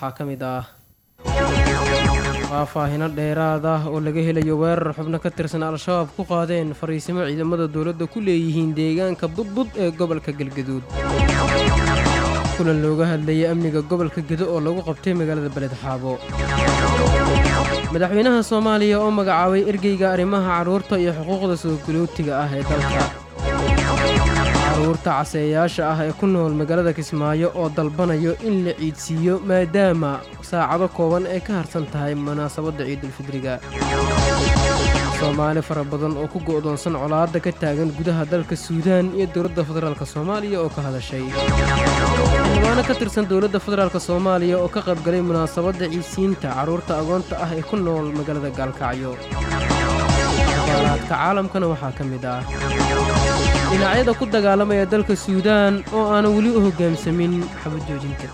waxaa ka mid ah faahfaahino dheeraad ah oo laga helayo weerar xubno ka tirsan al-shabaab ku qaadeen fariisimo ciidamada dowladda ku leeyihiin deegaanka budbud ee gobolka galgaduud kulan looga hadlayay amniga gobolka gedo oo lagu qabtay magaalada beledxaabo madaxweynaha soomaaliya oo magacaabay ergeyga arrimaha carruurta iyo xuquuqda soogalootiga ah ee dalka carruurta caseeyaasha ah ee ku nool magaalada kismaayo oo dalbanayo in la ciidsiiyo maadaama saacado kooban ay ka harsan tahay munaasabadda ciidulfidriga soomaali fara badan oo ku go'doonsan colaadda ka taagan gudaha dalka suudaan iyo dowladda federaalk soomaaliya oo ka hadashay xildhibaano ka tirsan dowladda federaalk soomaaliya oo ka qaybgalay munaasabadda ciidsiinta carruurta agoonta ah ee ku nool magaalada gaalkacyo aalaadka caalamkana waxaa ka mid ah dhinacyada ku dagaalamaya dalka suudaan oo aanan weli u hoggaamsamin xabajoojinta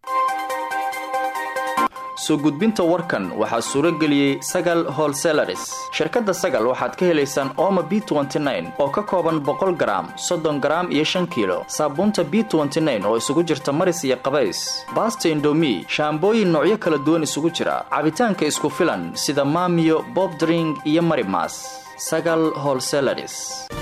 soo gudbinta warkan waxaa suuro geliyey sagal holselaris shirkadda sagal waxaad ka helaysaan ooma b oo ka kooban boqol garaam soddon garaam iyo shan kiilo saabuunta b oo isugu jirta maris iyo qabays baasta indomi shaambooyin noocyo kala duwan isugu jira cabitaanka isku filan sida maamiyo bobdring iyo marimas sagal holselaris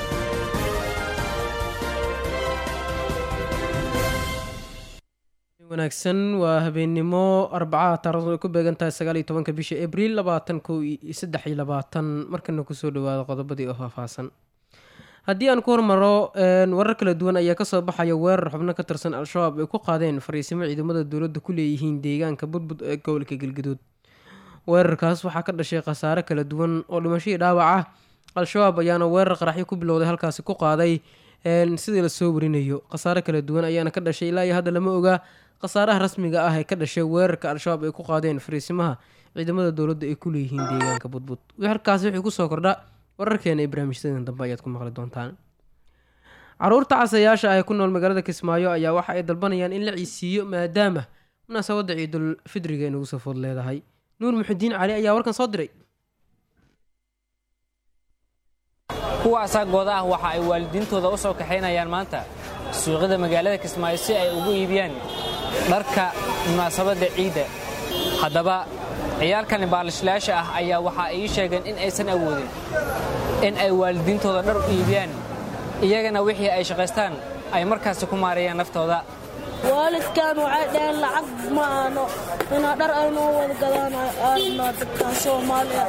wanaagsan waa habeennimo arbacada taarikhdu ay ku beegan tahay sagaal iyo tobanka bisha abriil labaatan kow iyo saddex iyo labaatan markana kusoo dhawaada qodobadii oo faahfaahsan haddii aan ku hormaro warar kala duwan ayaa kasoo baxaya weerar xubno ka tirsan al-shabaab ay ku qaadeen fariisimo ciidamada dowladda ku leeyihiin deegaanka budbud ee gobolka galgaduud weerarkaas waxaa ka dhashay khasaare kala duwan oo dhimashadii dhaawac ah al-shabaab ayaana weerar qaraxyo ku bilowday halkaasi ku qaaday sidii lasoo warinayo khasaare kala duwan ayaana ka dhashay ilaa iyo hadda lama ogaa khasaaraha rasmiga ah ee ka dhashay weerarka al-shabaab ay ku qaadeen fariisimaha ciidamada dowladda ay ku leeyihiin deegaanka budbud halkaasi wixii kusoo kordha wararkeena ee barnaamijyadan dambe ayaad ku maqli doontaan caruurta casayaasha ah ee ku nool magaalada kismaayo ayaa waxa ay dalbanayaan in la ciisiiyo maadaama munaasabadda ciidul fidriga ay nagu soo food leedahay nuur muxudiin cali ayaa warkan soo diray kuwaasaa gooda ah waxa ay waalidiintooda u soo kaxaynayaan maanta suuqyada magaalada kismaayo si ay ugu iibiyaan dharka munaasabadda ciidda haddaba ciyaalkani baalishlayaasha ah ayaa waxa ay ii sheegeen in aysan awoodin in ay waalidiintooda dhar u iibiyaan iyagana wixii ay shaqaystaan ay markaasi ku maareeyaan naftooda waalidkan waxay dhaheen lacag ma aano inaa dhar aynoo wada gadaan aanaa dadkan soomaaliya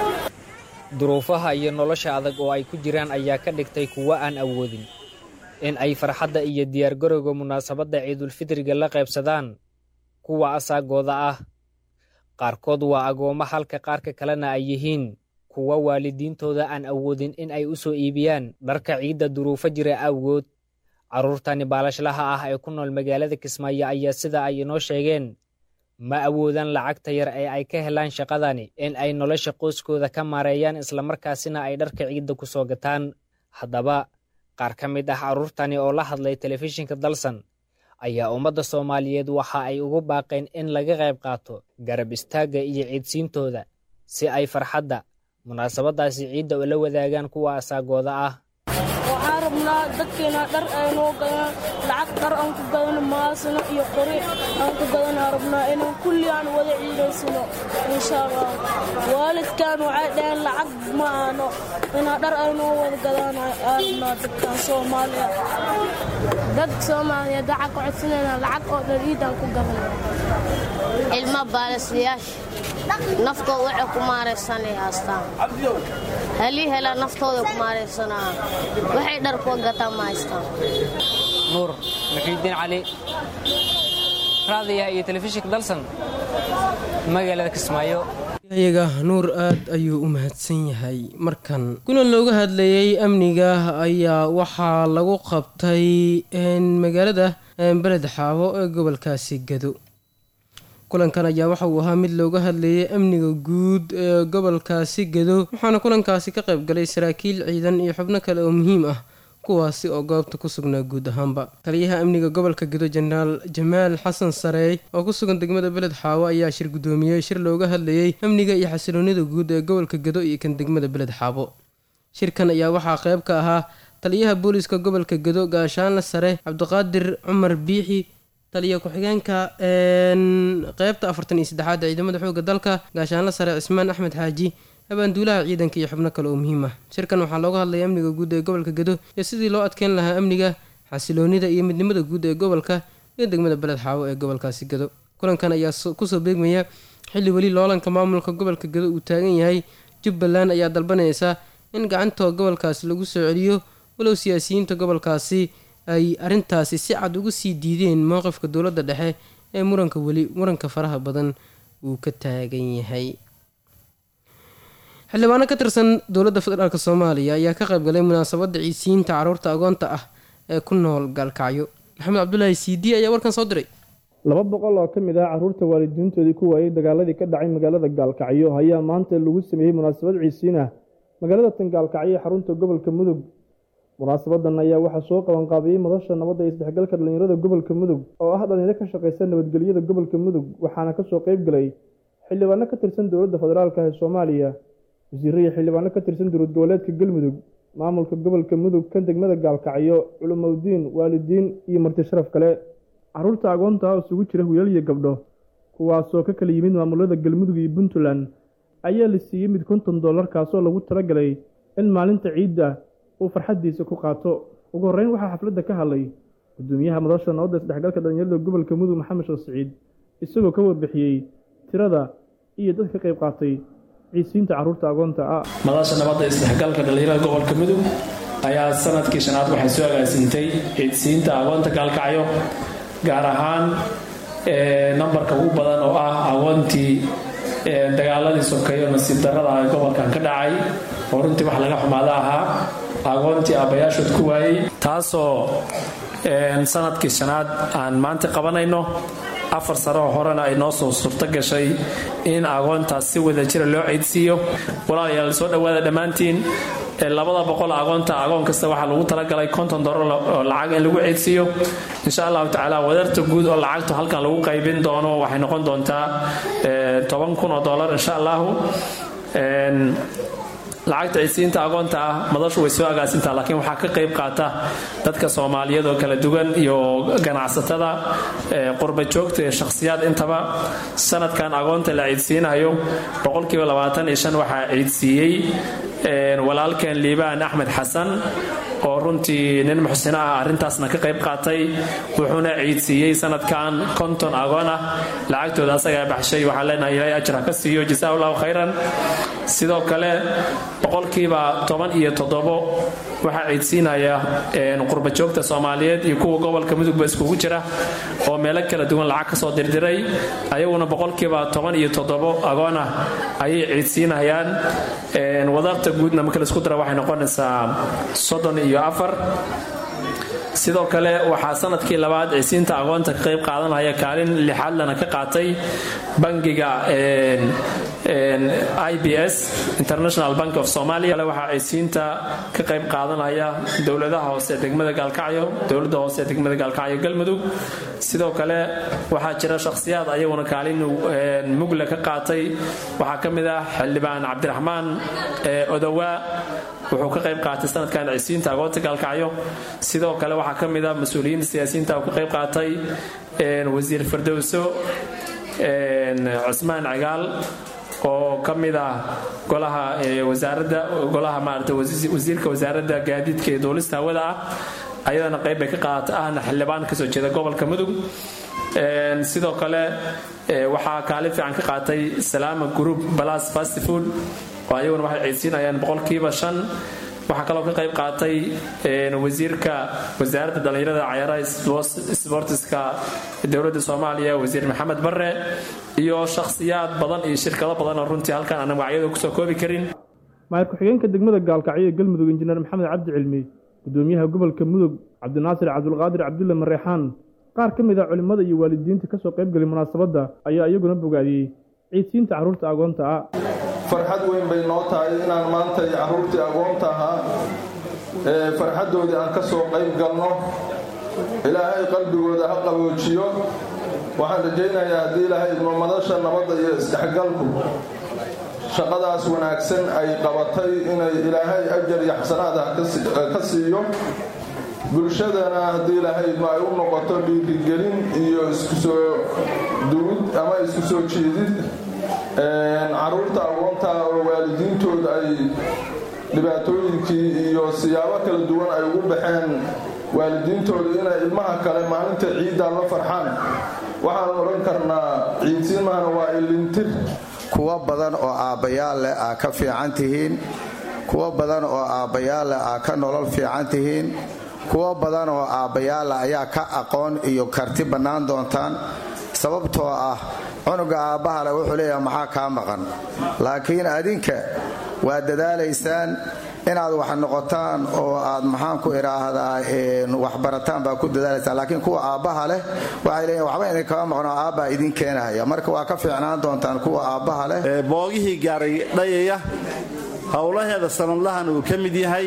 duruufaha iyo nolosha adag oo ay ku jiraan ayaa ka dhigtay kuwo aan awoodin in ay farxadda iyo diyaargarowga munaasabadda ciidulfidriga la qaybsadaan kuwa asaagooda ah qaarkood waa agoommo halka qaarka kalena ay yihiin kuwa waalidiintooda aan awoodin in ay u soo iibiyaan dharka ciidda duruufo jira awgood carruurtani baalashlaha ah ee ku nool magaalada kismaayo ayaa sida ay inoo sheegeen ma awoodaan lacagta yar ee ay ka helaan shaqadani in ay nolosha qoyskooda ka maareeyaan islamarkaasina ay dharka ciidda ku soo gataan haddaba qaar ka mid ah carruurtani oo la hadlay telefishinka dalsan ayaa ummadda soomaaliyeed waxa ay ugu baaqeen in laga qayb qaato garab istaagga iyo ciidsiintooda si ay farxadda munaasabaddaasi ciidda ula wadaagaan kuwa asaagooda ah waxaan rabnaa dadkeena dhar aynoo gadaan lacag dhar aan ku gadano maasino iyo qori aan ku gadanaa rabnaa inaan kulli aan wada ciidaysano insha allah waalidkan waxay dhaheen lacag ma aano inaa dhar aynoo wada gadaan rabnaa dadkan soomaaliya dad soomaaliyeed waxaa ka codsanayna lacag oo dhan ciidaan ku gadana ilma baalisliyaasha naftooda waxay ku maaraysanay haastaan halii helaa naftooda ku maaraysanaa waxay dhar kuwa gataan ma haystaan nuur muxiidiin cali raadiyaha iyo telefishinka dalsan magaalada kismaayo iyaga nuur aad ayuu u mahadsan yahay markan kulan looga hadlayay amniga ayaa waxaa lagu qabtay magaalada beled xaabo ee gobolkaasi gado kulankan ayaa waxa uu ahaa mid looga hadlayay amniga guud ee gobolkaasi gado waxaana kulankaasi ka qayb galay saraakiil ciidan iyo xubno kale oo muhiim ah kuwaasi oo goobta ku sugnaa guud ahaanba taliyaha amniga gobolka gado jenaraal jamaal xasan sareey oo ku sugan degmada beled xaawo ayaa shir guddoomiyey shir looga hadlayay amniga iyo xasiloonida guud ee gobolka gado iyo kan degmada beled xaabo shirkan ayaa waxaa qayb ka ahaa taliyaha booliiska gobolka gado gaashaanle sare cabdiqaadir cumar biixi taliya ku-xigeenka qeybta afartan iyo saddexaad ee ciidamada xoogga dalka gaashaanla sare cismaan axmed xaaji abaanduulaha ciidanka iyo xubno kale oo muhiim ah shirkan waxaa looga hadlaya amniga guud ee gobolka gedo iyo sidii loo adkeyn lahaa amniga xasiloonida iyo midnimada guud ee gobolka iyo degmada beled xaawo ee gobolkaasi gedo kulankan ayaa kusoo beegmaya xilli weli loolanka maamulka gobolka gedo uu taagan yahay jubbaland ayaa dalbanaysa in gacantoo gobolkaasi lagu soo celiyo walow siyaasiyiinta gobolkaasi ay arrintaasi si cad uga sii diideen mowqifka dowladda dhexe ee muranka weli muranka faraha badan uu ka taagan yahay xildhibaano ka tirsan dowladda federaalk soomaaliya ayaa ka qaybgalay munaasabadda ciisiyiinta caruurta agoonta ah ee ku nool gaalkacyo maxamed cabdulaahi cd ayaa warkan soo diray laba boqol oo ka mid ah carruurta waalidiintoodii ku waayey dagaaladii ka dhacay magaalada gaalkacyo ayaa maanta lagu sameeyey munaasabad ciisiin ah magaalada tan gaalkacyo ee xarunta gobolka mudug munaasabadan ayaa waxaa soo qabanqaabiyey madasha nabadda iyo isdhexgalka dhallinyarada gobolka mudug oo ah dhalinyaro ka shaqaysa nabadgelyada gobolka mudug waxaana kasoo qayb galay xildhibaano ka tirsan dowladda federaalk ee soomaaliya wasiirro iyo xildhibaano ka tirsan dowlad goboleedka galmudug maamulka gobolka mudug kan degmada gaalkacyo culumowdiin waalidiin iyo marti sharaf kale carruurta agoonta ah isugu jira wiilal iyo gabdho kuwaasoo ka kala yimid maamulada galmudug iyo puntland ayaa la siiyey mid konton dollar kaasoo lagu talagalay in maalinta ciidda uu farxaddiisa ku qaato ugu horreyn waxaa xafladda ka hadlay gudoomiyaha madasha nabadda isdhexgalka dhallinyarada gobolka mudug maxamed sheekh siciid isagoo ka warbixiyey tirada iyo dadka ka qayb qaatay ciisiinta carruurta agoonta ah madasha nabadda isdhexgalka dhallinyarada gobolka mudug ayaa sanadkii shanaad waxay soo agaasintay ciidsiinta agoonta gaalkacyo gaar ahaan nambarka ugu badan oo ah agoontii dagaaladii sokeeyo nasiib darrada ee gobolkan ka dhacay oo runtii wax laga xumaada ahaa agoontii aabbayaashood ku waayey taasoo sanadkii shanaad aan maanta qabanayno afar sano oo horena ay noo soo suurto gashay in agoontaas si wada jira loo ceydsiiyo walaalayaal soo dhowaada dhammaantiin labada boqol agoonta agoon kasta waxaa lagu talagalay konton dolar oo lacag in lagu ceydsiiyo insha allahu tacaala wadarta guud oo lacagtu halkan lagu qaybin doono waxay noqon doontaa toban kun oo dolar insha allahu lacagta ciidsiinta agoonta ah madashu way soo agaasintaa laakiin waxaa ka qayb qaata dadka soomaaliyeed oo kala duwan iyo ganacsatada qurba joogta ee shakhsiyaad intaba sanadkan agoonta la ciidsiinayo boqolkiiba labaatan iyo shan waxaa ciidsiiyey walaalkeen liibaan axmed xasan oo runtii nin muxsino ah arrintaasna ka qayb qaatay wuxuuna ciidsiiyey sanadkan konton agoon ah lacagtooda asagaa baxshay waxaan leenahay ilaahay ajir ha ka siiyo jasaa allahu khayran sidoo kale boqolkiiba toban iyo toddobo waxaa ciidsiinaya qurbajoogta soomaaliyeed iyo kuwa gobolka mudugba iskugu jira oo meelo kala duwan lacag ka soo dirdiray ayaguna boqolkiiba toban iyo toddobo agoon ah ayay ciidsiinayaan wadarta guudna marka laisku dara waxay noqonaysaa soddon iyo afar sidoo kale waxaa sanadkii labaad ciisiinta agoonta ka qayb qaadanaya kaalin lixaadlana ka qaatay bangiga i b s international bank of somalia waxaa ciisiinta ka qayb qaadanaya dowladaha hoose degmada gaalkacyo dowladda hoose degmada gaalkacyo galmudug sidoo kale waxaa jira shakhsiyaad ayaguna kaalin mugle ka qaatay waxaa ka mid ah xildhibaan cabdiraxmaan odowaa wuxuu ka qayb qaatay sanadkan ciisiinta agoonta gaalkacyo sidoo kale waxaa ka mid ah mas-uuliyiinta siyaasiyiinta uu ka qayb qaatay wasiir fardowso cusmaan cigaal oo ka mid ah golaha wasaaradda golaha maarata wasiirka wasaaradda gaadiidka ee duulista hawada ah ayadana qayb bay ka qaadata ahna xildhibaan kasoo jeeda gobolka mudug sidoo kale waxaa kaalin fiican ka qaatay salaama group balas fast food oo ayaguna waxay ciidsiinayaan boqolkiiba shan waxaa kaloo ka qayb qaatay wasiirka wasaaradda dhallinyarada cayaaraha sbortiska dowladda soomaaliya wasiir maxamed bare iyo shakhsiyaad badan iyo shirkado badan oo runtii halkan aanan wacyada kusoo koobi karin maayir ku-xigeenka degmada gaalkacyo ee galmudug injineer maxamed cabdi cilmi gudoomiyaha gobolka mudug cabdinaasir cabdulqaadir cabdulle mareexaan qaar ka mid ah culimmada iyo waalidiinta ka soo qaybgalay munaasabadda ayaa iyaguna bogaadiyey ciidsiinta carruurta agoonta ah farxad weyn bay noo tahay inaan maanta carruurtii agoonta ahaa ee farxaddoodii aan ka soo qayb galno ilaahay qalbigooda ha qaboojiyo waxaan rajaynayaa haddii ilaahay idmo madasha nabadda iyo isdhexgalku shaqadaas wanaagsan ay qabatay inay ilaahay ajar iyo xasanaada ka siiyo bulshadana haddii lahaydma ay u noqoto dhiirigelin iyo isku soo duwid ama isku soo jiidid caruurta agoonta oo waalidiintooda ay dhibaatooyinkii iyo siyaabo kala duwan ay ugu baxeen waalidiintooda inay ilmaha kale maalinta ciiddaa la farxaan waxaan odhan karnaa ciidsiimahana waa ilintir kuwo badan oo aabbayaal leh aa ka fiican tihiin kuwo badan oo aabbayaal leh aa ka nolol fiican tihiin kuwo badan oo aabbayaalla ayaa ka aqoon iyo karti bannaan doontaan sababtoo ah cunuga aabbaha leh wuxuu leeyahay maxaa kaa maqan laakiin adinka waa dadaalaysaan inaad wax noqotaan oo aad maxaanku idhaahdaa waxbarataan baa ku dadaalaysaan laakiin kuwa aabbaha leh waxay leeyihin waxba idin kama maqno aabbaa idin keenahaya marka waa ka fiicnaan doontaan kuwa aabbaha leh boogihii gaaray dhayaya howlaheeda sanadlahan uu ka mid yahay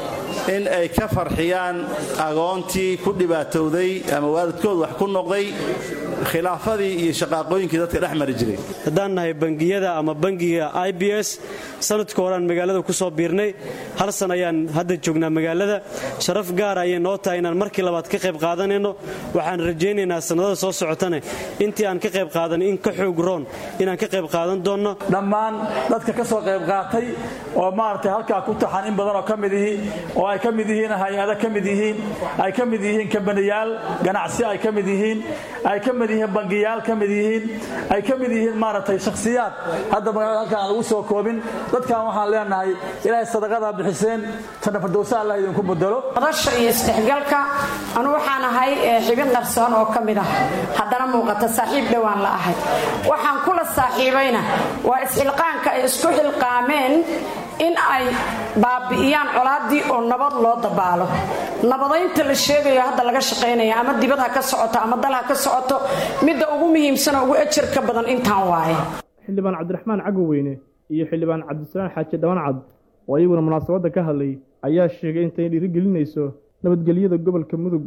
in ay ka farxiyaan agoontii ku dhibaatowday ama waalidkood wax ku noqday khilaafadii iyo shaqaaqooyinkii dadka dhex mari jiray haddaan nahay bangiyada ama bangiga i b s sanadka horeaan magaalada ku soo biirnay hal san ayaan hadda joognaa magaalada sharaf gaar ayay noo tahay inaan markii labaad ka qayb qaadanayno waxaan rajaynaynaa sannadada soo socotane intii aan ka qayb qaadan in ka xoog roon inaan ka qayb qaadan doonno dhammaan dadka ka soo qayb qaatay oo maaragtay halkaa ku taxan in badanoo ka mid ihi oo ay ka mid yihiin hay-ada ka mid yihiin ay ka mid yihiin kambaniyaal ganacsi ay ka mid yihiin ay ka mid yihiin bangiyaal ka mid yihiin ay ka mid yihiin maaragtay shakhsiyaad hadda magaalada halkaan aan lagu soo koobin dadkan waxaan leenahay ilaahay sadaqadaa bixiseen janna fardowsa allah idinku bedelo madasha iyo isdhexgalka anu waxaan ahay xibin qarsoon oo ka mid ah haddana muuqata saaxiib dhowaan la ahay waxaan kula saaxiibayna waa isxilqaanka ay isku xilqaameen in ay baabi'iyaan colaaddii oo nabad loo dabaalo nabadaynta la sheegayo hadda laga shaqaynaya ama dibad ha ka socoto ama dal ha ka socoto midda ugu muhiimsanoo ugu ejarka badan intaan waaye xildhibaan cabdiraxmaan cagoweyne iyo xildhibaan cabdisalaan xaaji dhabancad oo iyaguna munaasabadda ka hadlay ayaa sheegay intay dhiirigelinayso nabadgelyada gobolka mudug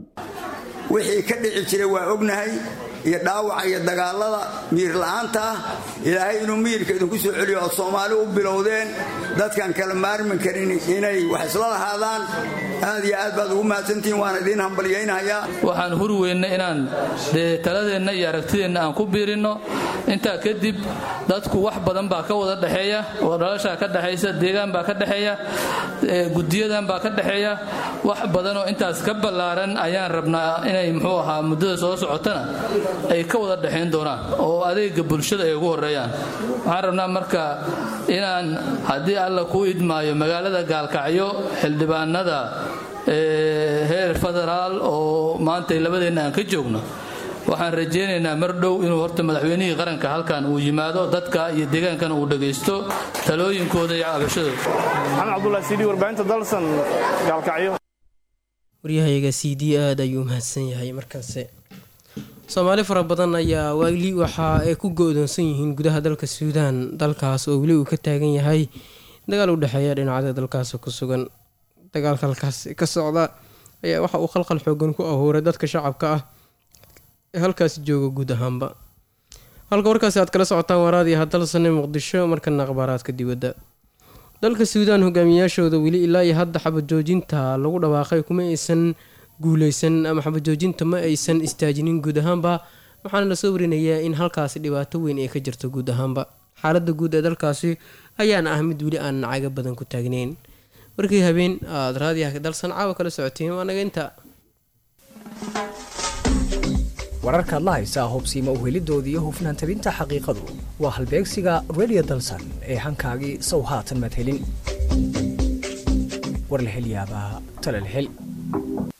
wixii ka dhici jiray waa ognahay iyo dhaawaca iyo dagaalada miir la'aanta ah ilaahay inuu miyirka idinku soo celiyo ood soomaali u bilowdeen dadkan kala maarmi karin inay wax isla lahaadaan aad iyo aad baad ugu mahadsantihiin waana idiin hambalyaynayaa waxaan hur weynna inaan dee taladeenna iyo aragtideenna aan ku biirinno intaa kadib dadku wax badan baa ka wada dhexeeya oo dhalashaa ka dhexaysa deegaan baa ka dhexeeya gudiyadan baa ka dhexeeya wax badanoo intaas ka ballaaran ayaan rabnaa inay muxuu ahaa muddada soo socotana ay ka wada dhexayn doonaan oo adeega bulshada ay ugu horeeyaan waxaan rabnaa marka inaan haddii alla kuu idmaayo magaalada gaalkacyo xildhibaanada heer federaal oo maantay labadeenna aan ka joogno waxaan rajaynaynaa mar dhow inuu horta madaxweynihii qaranka halkan uu yimaado dadka iyo deegaankana uu dhagaysto talooyinkooda iyo cabashadooda maxamed cabdulahi sidi warbaahinta dalsan gaalkacyo waryahayaga c d aada ayuu mahadsan yahay markaase soomaali fara badan ayaa wali waxa ay ku go-doonsan yihiin gudaha dalka suudaan dalkaas oo weli uu ka taagan yahay dagaal u dhexeeya dhinacyada dalkaasi ku sugan dagaalka halkaas ka socda ayaa waxa uu khalkhal xoogan ku ahuuray dadka shacabka ah ee halkaasi jooga guud ahaanba halka warkaasi aad kala socotaan waraadii hadalsane muqdisho markana akhbaaraadka dibadda dalka suudaan hogaamiyaashooda weli ilaa iyo hadda xabajoojinta lagu dhawaaqay kuma aysan guuleysan ama xabajoojinta ma aysan istaajinin guud ahaanba waxaana lasoo warinayaa in halkaasi dhibaato weyn ay ka jirto guud ahaanba xaalada guud ee dalkaasi ayaana ah mid weli aan nacaga badan ku taagneyn warkii habeen aad raadiyaha dalsan caawa kala socoteen waa naga inta wararkaad la haysaa hubsiima uhelidoodii hufnaan tabinta xaqiiqadu waa halbeegsiga redio dalsan ee hankaagii sow haatan maad helin war la hel yaabaa tale la hel